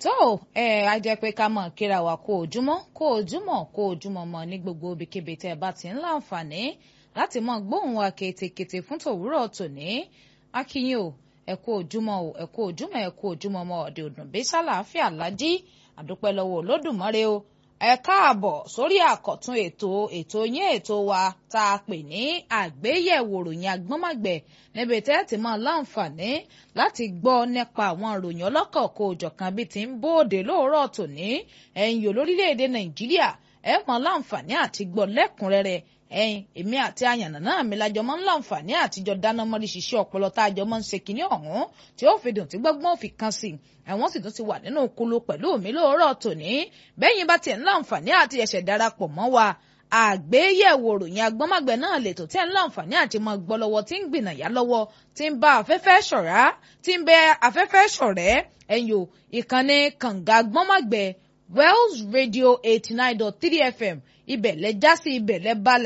tó ẹ á jẹ́ pé ká mọ̀ kíra wa kó ojúmọ́ kó ojúmọ́ kó ojúmọ́ mọ́ ní gbogbo ibikíbi tẹ́ ẹ bá ti ń láǹfààní láti mọ gbóhùn wa kétékété fún tòwúrọ̀ tòní akínyìn o ẹ kú ojúmọ́ o ẹ kú ojúmọ́ ẹ kú ojúmọ́ mọ́ ọ̀dẹ̀ òdùn bí sálàáfíà lájí àdúpẹ́ lọ́wọ́ olódùmarè o ẹ káàbọ̀ sórí àkọ́tún ètò ètò yín ètò wa tá a pè ní àgbéyẹ̀wò ròyìn agbọ́nmọ̀gbẹ̀ níbi tẹ́ ti máa láǹfààní láti gbọ́ nípa àwọn ìròyìn ọlọ́kọ̀ọ̀kọ̀ òjọ̀kan bíi ti ń bóde lóòrọ̀ tòní ẹ̀yìn olórílẹ̀‐èdè nàìjíríà ẹ máa láǹfààní àti gbọ́ lẹ́kùnrẹ́rẹ́ ẹ̀yin èmi àti àyànnà náà mi lájọ máa ń láǹfààní àtijọ́ dáná mọ́rí ṣiṣẹ́ ọpọlọ tá a jọ máa ń ṣe kinní ọ̀hún tí ó fi dùn tí gbọ́gbọ́n fi kan sí ẹ̀wọ̀n sì tún ti wà nínú kulu pẹ̀lú mi lóòrọ̀ tòní bẹ́yìn bá tiẹ̀ ń láǹfààní àti ẹ̀ṣẹ̀ darapọ̀ mọ́ wa àgbéyẹ̀wò ròyìn agbọ́nmágbẹ̀ náà lètò tẹ́ ń láǹfààní àti mọ gbọ́ lọ́wọ́ tí ń gbìnàyà lọ́wọ́ tí ń bá afẹ́fẹ́ ṣọ̀rá tí ń bẹ afẹ́fẹ́ ṣọ̀rẹ́ ẹ̀yìn o ìkànnì kànga agbọ́nmágbẹ̀ Wells Radio eighty nine dot three FM ibẹ̀ lẹ já sí ibẹ̀ lẹ balẹ̀